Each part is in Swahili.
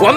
Wam-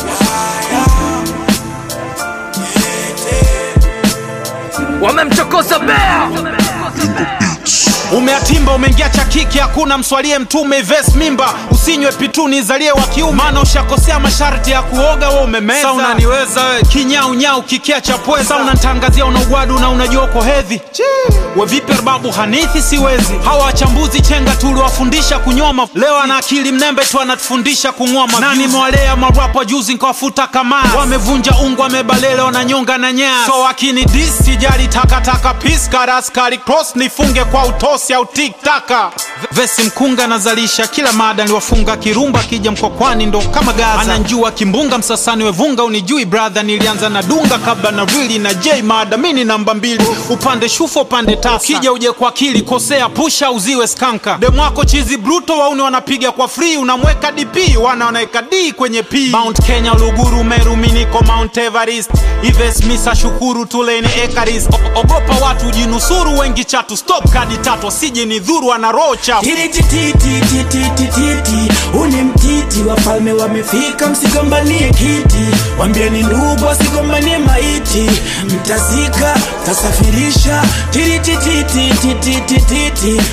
wamemchokoza bea umeatimba umeingia cha kiki hakuna mswalie mtume ves mimba usinywe pituni zalie wa kiume maana ushakosea masharti ya kuoga we umemeza Sa unaniweza we kinyaunyau kikia cha pweza Sa unantangazia una ugwadu na unajua uko hedhi we vipi babu hanithi siwezi hawa wachambuzi chenga tuliwafundisha kunyoma leo ana akili mnembe tu anatufundisha kung'oma na nimewalea marapa juzi nkawafuta kamaa wamevunja ungu wamebalele wananyonga na nyaya so wakini dis sijali takataka piskaraskari cross nifunge kwa utosi au tiktaka vesi mkunga nazalisha kila mada niwafunga kirumba akija mkokwani ndo kama gaza ananjua kimbunga msasani wevunga unijui brother nilianza na dunga kabla na rili na j mada mini namba mbili upande shufo upande tasa ukija uje kwa akili kosea pusha uziwe skanka demwako chizi bruto wauni wanapiga kwa free unamweka dp wana wanaweka d kwenye p mount kenya luguru meru miniko mount everest ives misa shukuru tuleni ekaris O- ogopa watu jinusuru wengi chatu stop kadi tatu asije ni dhuru ana roho chafu titititititititi uni mtiti wafalme wamefika msigombanie kiti wambieni ndugu wasigombanie maiti mtazika tasafirisha titititititititi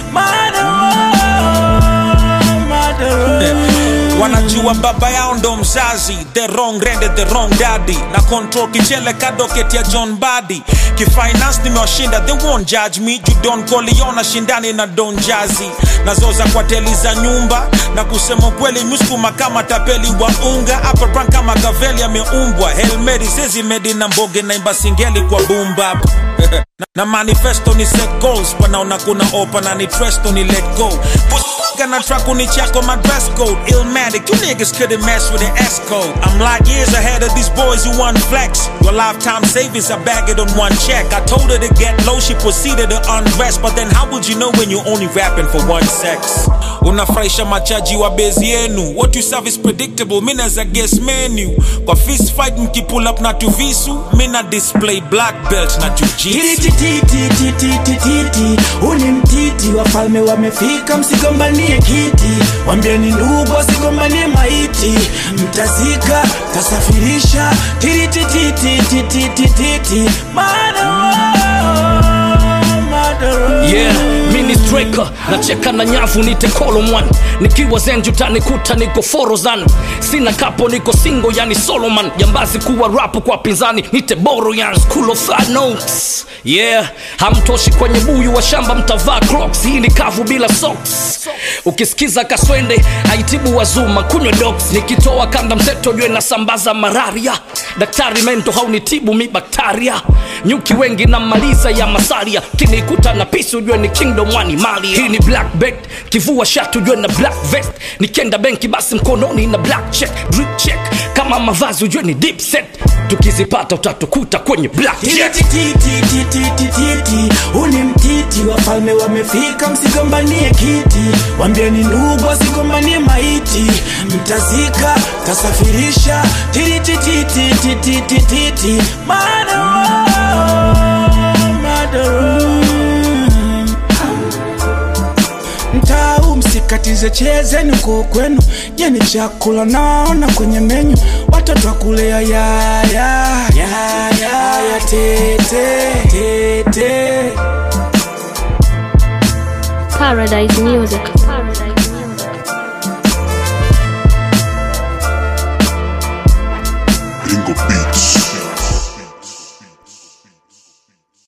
wanajua baba yao ndo mzazi the wrong rende the wrong daddy na control kichele kadoketi ya john badi kifinance nimewashinda they won't judge me you don't call shindani na don jazi nazoza kwa teli za nyumba na kusema kweli muskuma kama tapeli wa unga upper kama gaveli ameumbwa helmeri sezi medi na mboge naimba singeli kwa bumbap na, na manifesto ni set goals wanaona kuna opa na ni tresto ni let go Gonna track on the check on my dress code. Illmatic, you niggas couldn't mess with the S code. I'm like years ahead of these boys who want flex. Your lifetime savings, I bag it on one check. I told her to get low, she proceeded to undress. But then how would you know when you're only rapping for one sex? unafurahisha machaji wa bezi yenu what you serve is predictable mi naza guess menu kwa fist fight mkipull up na tuvisu mi na display black belt na jujitsu titititititititi uni mtiti wafalme wamefika msigombanie kiti wambieni ndugu wasigombanie maiti mtazika tasafirisha titititititititi yeah mini striker nacheka na nyavu nite kolomwan nikiwa zenjutani kuta niko forozan sina kapo niko singo yani soloman jambazi kuwa rapu kwa pinzani nite boro yan school of hard notes yeah hamtoshi kwenye buyu wa shamba mtavaa crocs hii ni kavu bila socks ukisikiza kaswende aitibu wazuma kunywe dox nikitoa kanda mseto jwe nasambaza malaria daktari mento haunitibu mi baktaria nyuki wengi na maliza ya masaria kinikuta na pisi ujue ni kingdom wani mali hii ni black bet kivua shatu ujue na black vest nikienda benki basi mkononi na black check drip check kama mavazi ujue ni deep set tukizipata utatukuta kwenye black jet tititititititi uni mtiti wafalme wamefika msigombanie kiti wambieni ndugu wasigombanie maiti mtazika tasafirisha titititititititi mtau msikatize chezeni uko kwenu jeni chakula naona kwenye menyu watoto wakulea yaya yaya tete tete Paradise Music. Paradise Music. Bingo Beats.